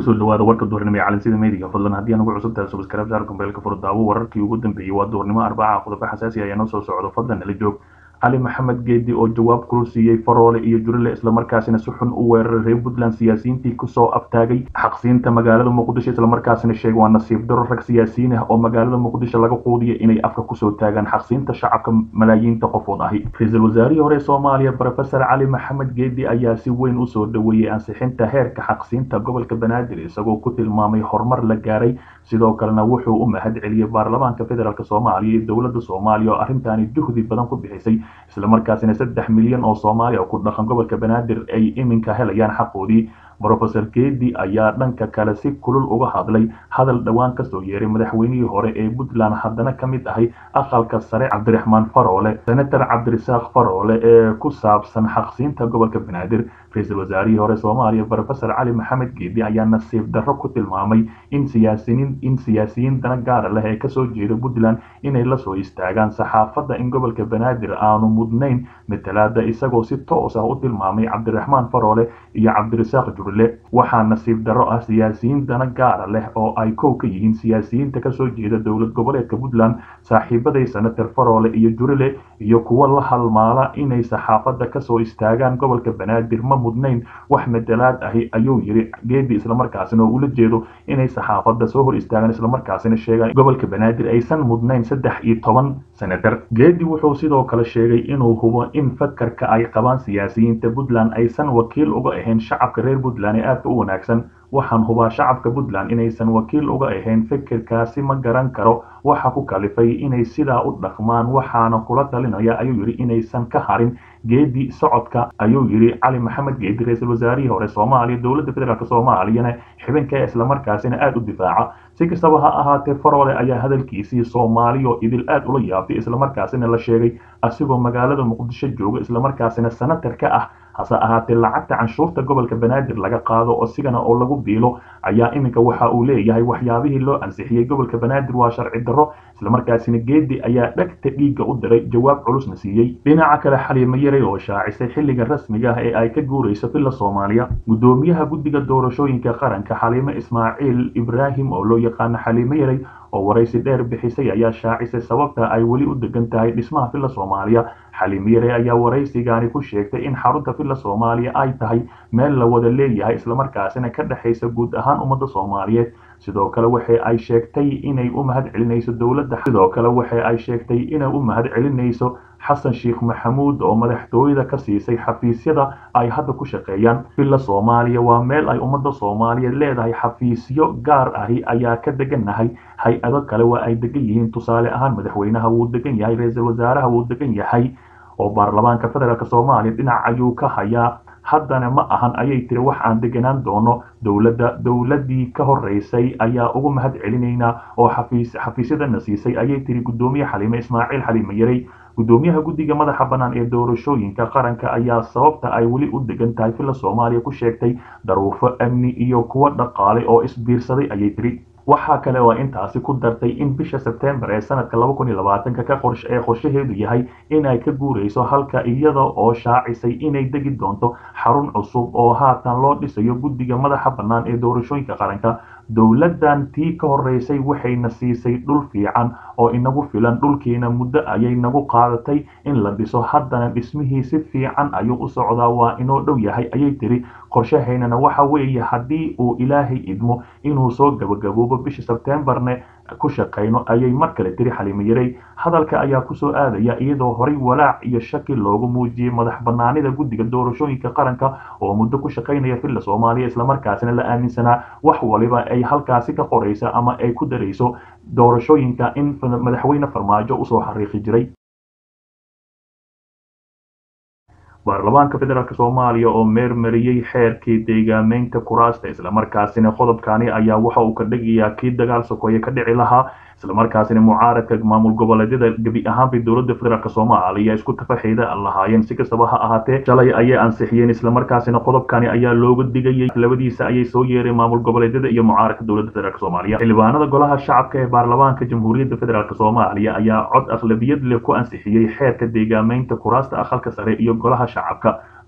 kusoo dhawaada warka duhurnimo ee calansida meediga fadlan haddii aan ugu cusub tahay subscribe saar kumbeelka furo daawo wararkii ugu dambeeyey waa duhurnimo arbaca qodobo xasaasi ayaa noo soo socdo fadlan nala joog cali maxamed geedi oo jawaab kulul siiyey faroole iyo jurile islamarkaasina si xun u weeraray reer puntland siyaasiyiintii kusoo aftaagay xaqsiinta magaalada muqdisho islamarkaasina sheegay waa nasiib daro rag siyaasiyiin ah oo magaalada muqdisho laga quudiya inay afka kusoo taagaan xaqsiinta shacabka malaayiinta qofood ahi ra-iisul wasaarihii hore soomaaliya rofesor cali maxamed geedi ayaa si weyn usoo dhaweeyey ansixinta heerka xaqsiinta gobolka banaadir isagoo ku tilmaamay horumar la gaaray sidoo kalena wuxuu u mahad celiyey baarlamaanka federaalk soomaaliya iyo dowladda soomaaliya oo arrintaani juhdi badan ku bixisay islamarkaasina saddex milyan oo soomaaliya ku dhaqan gobolka banaadir ay iminka helayaan xaqoodii rofesor geedi ayaa dhanka kale si kulul uga hadlay hadal dhowaan kasoo yeeray madaxweynihii hore ee puntland haddana ka mid ahay aqalka sare cabdiraxmaan faroole senator cabdirasaaq faroole ee ku saabsan xaqsiinta gobolka banaadir ra-iisul wasaarihii hore soomaaliya rofesor cali maxamed geedi ayaa nasiib darro ku tilmaamay in siyaasiyiin in siyaasiyiin dana gaara leh ee kasoo jeeda puntland inay lasoo istaagaan saxaafadda in gobolka banaadir aanu mudnayn matalaada isagoo si toos ah u tilmaamay cabdiraxmaan faroole iyo cabdirasaaq jurile waxaa nasiib darro ah siyaasiyiin dana gaara leh oo ay kow ka yihiin siyaasiyiinta kasoo jeeda dowlad goboleedka puntland saaxiibaday senator faroole iyo jurile iyo kuwo la halmaala inay saxaafadda kasoo istaagaan gobolka banaadir ma mudnayn wax matalaad ahi ayuu yiri geedi islamarkaasina oo ula jeedo inay saxaafadda soo hor istaagaan islamarkaasina sheegaan gobolka banaadir aysan mudnayn saddex iyo toban senator geedi wuxuu sidoo kale sheegay inuu hubo in fakarka ay qabaan siyaasiyiinta puntland aysan wakiil uga ahayn shacabka reer puntland ee aadka u wanaagsan waxaan hubaa shacabka puntland inaysan wakiil uga ahayn fikirkaasi ma garan karo waxa ku kalifay inay sidaa u dhaqmaan waxaana kula talinaya ayuu yidhi inaysan ka harin geedi socodka ayuu yidhi cali maxamed geedi ra-iisul wasaarihii hore soomaaliya dowladda federaalk soomaaliyana xibinka islamarkaasina aada u difaaca si kastaba ha ahaatee faroole ayaa hadalkiisii soomaaliyo idil aad ula yaabtay islamarkaasina la sheegay asigoo magaalada muqdisho jooga islamarkaasina senatar ka ah hase ahaatee lacagta canshuurta gobolka banaadir laga qaado oo sigana oo lagu biilo ayaa iminka waxa uu leeyahay waxyaabihii loo ansixiyey gobolka banaadir waa sharci darro islamarkaasina geedi ayaa dhegta dhiigga u diray jawaab culusna siiyey dhinaca kale xaliimo yaray oo shaacisay xilliga rasmiga ah ee ay ka guurayso villa soomaaliya gudoomiyaha guddiga doorashooyinka qaranka xaliimo ismaaciil ibraahim oo loo yaqaano xaliimo yaray oo waraysi dheer bixisay ayaa shaacisay sababta ay weli u degan tahay dhismaha villa soomaaliya xaliimiyare ayaa waraysigaani ku sheegtay in xarunta villa soomaaliya ay tahay meel la wada leeyahay islamarkaasina ka dhexaysa guud ahaan ummadda soomaaliyeed sidoo kale waxa ay sheegtay inay u mahad celinayso dowladda sidoo kale waxa ay sheegtay inay u mahad celinayso xasan sheekh maxamuud oo madaxtooyada ka siisay xafiisyada ay hadda ku shaqeeyaan villa soomaaliya waa meel ay ummadda soomaaliyeed leedahay xafiisyo gaar ahi ayaa ka degannahay hay-ado kale waa ay degan yihiin tusaale ahaan madaxweynaha wuu degan yahay ra-iisul wasaaraha wuu degan yahay oo baarlamaanka federaalk soomaaliya dhinac ayuu ka hayaa haddana ma ahan ayay tiri wax aan deganaan doono dowladda dowladdii ka horeysay ayaa ugu mahad celinaynaa oo xafiis xafiisyadana siisay ayay tiri guddoomiye xaliime ismaaciil xaliime yaray guddoomiyaha guddiga madaxa bannaan ee doorashooyinka qaranka ayaa sababta ay weli u degan tahay villa soomaaliya ku sheegtay daruufo amni iyo kuwo dhaqaale oo isbiirsaday ayay tiri waxaa kale oo intaasi ku dartay in bisha sebtembar ee sanadka laba kun iyo labaatanka ka qorsh ee qorshaheedu yahay in ay ka guurayso halka iyada oo shaacisay inay degi doonto xarun cusub oo haatan loo dhisayo guddiga madaxa bannaan ee doorashooyinka qaranka dowladdan tii ka horeysay waxayna siisay dhul fiican oo inagu filan dhulkiina muddo ayay nagu qaadatay in la dhiso haddana dhismihii si fiican ayuu u socdaa waa inoo dhow yahay ayay tiri qorshahaynana waxa weeye haddii uu ilaahay idmo inuu soo gabagaboobo bisha sebtembarne ku shaqayno ayay mar kale tiri xaliimo yaray hadalka ayaa kusoo aadaya iyadoo horay walaac iyo shaki loogu muujiyey madax banaanida guddiga doorashooyinka qaranka oo muddo ku shaqaynaya villa soomaaliya islamarkaasina la aaminsanaa wax waliba ay halkaasi ka qoraysa ama ay ku darayso doorashooyinka in madaxweyne farmaajo usoo xariiqi jiray baarlamaanka federaalk soomaaliya oo meermariyey xeerkii deegaameynta kuraasta islamarkaasina qodobkani ayaa waxa uu ka dhigayaa kii dagaal sokoeye ka dhici lahaa islamarkaasina mucaaradka maamul goboleedyada gebi ahaanbay dowladda federaalk soomaaliya isku tafaxeeda lahaayeen si kastaba ha ahaatee shalay ayay ansixiyeen islamarkaasina qodobkani ayaa looga digayay labadiisa ayay soo yeereen maamul goboleedyada iyo mucaaradka dowladda federaalk soomaaliya xildhibaanada golaha shacabka ee baarlamaanka jamhuuriyadda federaalk soomaaliya ayaa cod aqlabiyad leh ku ansixiyey xeerka deegaameynta kuraasta aqalka sare iyo golaha shacabka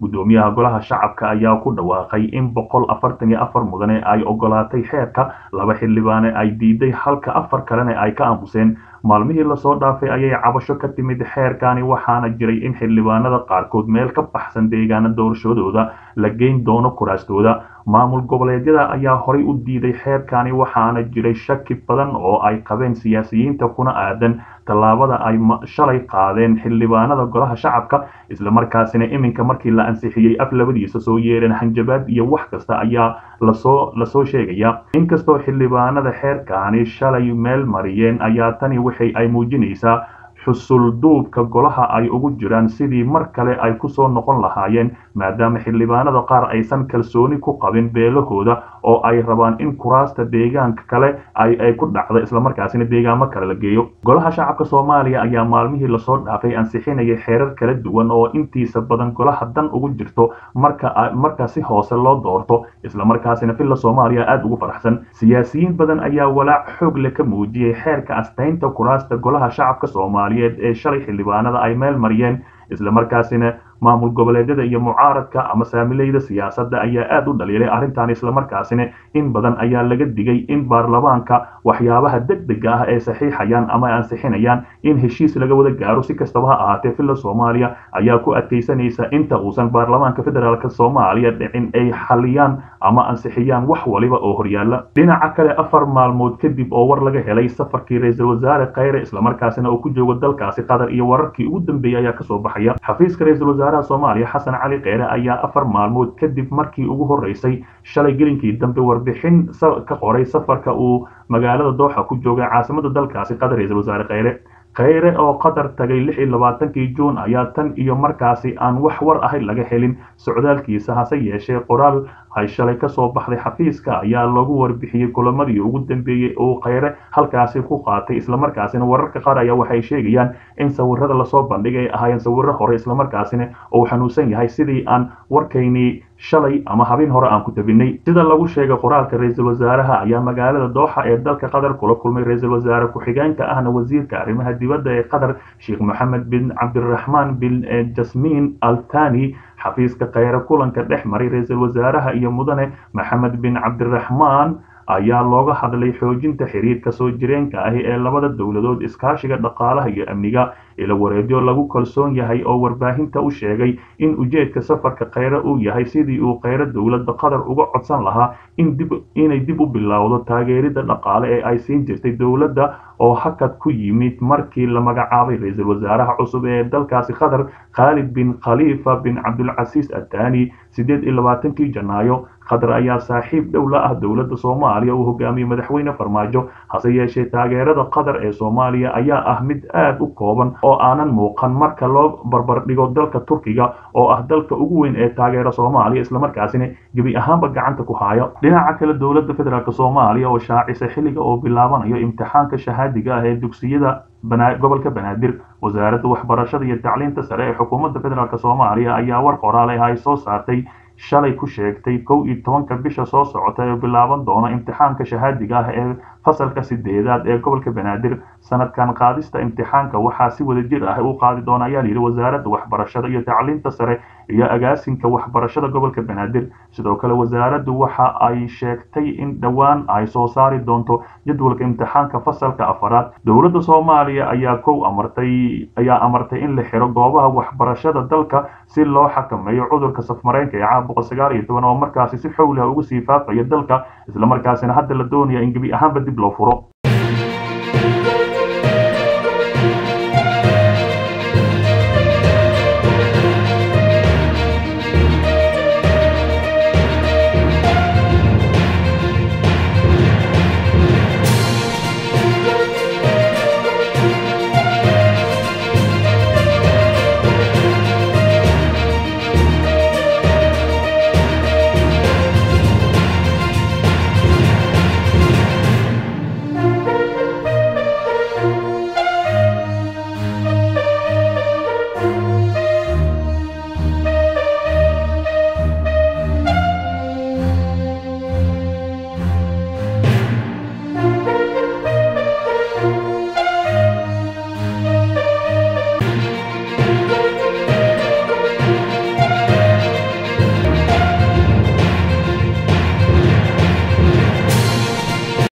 guddoomiyaha golaha shacabka ayaa ku dhawaaqay in boqol afartan iyo afar mudane ay ogolaatay xeerka laba xildhibaane ay diiday halka afar kalena ay ka aamuseen maalmihii lasoo dhaafay ayay cabasho ka timid xeerkani waxaana jiray in xildhibaanada qaarkood meel ka baxsan deegaana doorashadooda la geyn doono kuraastooda maamul goboleedyada ayaa horay u diiday xeerkani waxaana jiray shaki badan oo ay qabeen siyaasiyiinta kuna aadan tallaabada ay shalay qaadeen xildhibaanada golaha shacabka islamarkaasina iminka markii la ansixiyey af labadiisa soo yeereen hanjabaad iyo wax kasta ayaa lasoo lasoo sheegaya inkastoo xildhibaanada xeerkani shalay meel mariyeen ayaa tani waxay ay muujinaysaa xusul duubka golaha ay ugu jiraan sidii mar kale ay kusoo noqon lahaayeen maadaama xildhibaanada qaar aysan kalsooni ku qabin beelahooda oo ay rabaan in kuraasta deegaanka kale ay ku dhacdo islamarkaasina deegaamo kale la geeyo golaha shacabka soomaaliya ayaa maalmihii lasoo dhaafay ansixinaya xeerar kala duwan oo intiisa badan golaha dan ugu jirto marka marka si hoose loo doorto islamarkaasina villa soomaaliya aada ugu faraxsan siyaasiyiin badan ayaa walaac xoog leh ka muujiyey xeerka astaynta kuraasta golaha shacabka soomaaliyeed ee shalay xildhibaanada ay meel mariyeen islamarkaasina maamul goboleedyada iyo mucaaradka ama saamileyda siyaasadda ayaa aada u dhaliilay arrintan islamarkaasina in badan ayaa laga digay in baarlamaanka waxyaabaha degdega ah ee saxiixayaan ama ansixinayaan in heshiis laga wada gaaro si kastaba ha ahaatee villa soomaaliya ayaa ku adkaysanaysa inta uusan baarlamaanka federaalk soomaaliya dhicin ay xaliyaan ama ansixiyaan wax waliba oo horyaala dhinaca kale afar maalmood kadib oo war laga helay safarkii ra-iisul wasaare khayre islamarkaasina uu ku joogo dalkaasi qatar iyo wararkii ugu dambeeyey ayaa kasoo baxaya xafiiska ra-iisul wasaare soomaaliya xasan cali kheyre ayaa afar maalmood kadib markii ugu horeysay shalay gelinkii dambe warbixin ka qoray safarka uu magaalada dooxa ku joogay caasimada dalkaasi qatar ra-iisul wasaare kheyre kheyre oo qatar tagay lix iyo labaatankii juun ayaa tan iyo markaasi aan wax war ahay laga helin socdaalkiisa hase yeeshee qoraal ay shalay kasoo baxday xafiiska ayaa lagu warbixiyey kulamadii ugu dambeeyey oo kheyre halkaasi ku qaatay islamarkaasina wararka qaar ayaa waxay sheegayaan in sawirada lasoo bandhigay ay ahaayeen sawiro hore islamarkaasina uu xanuunsan yahay sidii aan warkaynii shalay ama habeen hore aan ku tabinay sida lagu sheegay qoraalka ra-iisul wasaaraha ayaa magaalada dooxa ee dalka qatar kula kulmay ra-iisul wasaare ku-xigeenka ahna wasiirka arrimaha dibadda ee qatar sheekh moxamed bin cabdiraxmaan bin jasmiin altani xafiiska kheyre kulanka dhex maray ra-iisul wasaaraha iyo mudane maxamed bin cabdiraxmaan ayaa looga hadlay xoojinta xiriirka soo jireenka ahi ee labada dowladood iskaashiga dhaqaalaha iyo amniga ila wareedyo lagu kalsoon yahay oo warbaahinta u sheegay in ujeedka safarka kheyre uu yahay sidii uu kheyre dowladda qatar uga codsan lahaa inay dib u bilowdo taageerida dhaqaale ee ay siin jirtay dowladda oo hakad ku yimid markii la magacaabay ra-iisul wasaaraha cusub ee dalkaasi qatar khaalid bin khaliifa bin cabdulcasiis atani sideed iyo labaatankii janaayo qatar ayaa saaxiib dhow la ah dowladda soomaaliya uu hogaamiyey madaxweyne farmaajo hase yeeshee taageerada qatar ee soomaaliya ayaa ah mid aada u kooban oo aanan muuqan marka loo barbardhigo dalka turkiga oo ah dalka ugu weyn ee taageera soomaaliya islamarkaasina gebi ahaanba gacanta ku haayo dhinaca kale dowladda federaalk soomaaliya oo shaacisa xilliga oo bilaabanayo imtixaanka shahaadiga ah ee dugsiyada gobolka banaadir wasaaradda waxbarashada iyo tacliinta sare ee xukuumadda federaalk soomaaliya ayaa war qoraale ah ay soo saartay shalay ku sheegtay kow iyo tobanka bisha soo socota ee bilaaban doona imtixaanka shahaadiga ah ee fasalka sideedaad ee gobolka banaadir sanadkan qaadista imtixaanka waxaa si wada jir ah u qaadi doona ayaa layidhi wasaaradda waxbarashada iyo tacliinta sare iyo agaasinka waxbarashada gobolka banaadir sidoo kale wasaaraddu waxa ay sheegtay in dhowaan ay soo saari doonto jadwalka imtixaanka fasalka afaraad dowladda soomaaliya ayaa kow amartay ayaa amartay in la xiro goobaha waxbarashada dalka si loo xakameeyo cudurka safmareenka ee caabuqa sagaal iyo toban oo markaasi si xowliha ugu sii faafaya dalka islamarkaasina hadda la doonaya in gebi ahaanba dib loo furo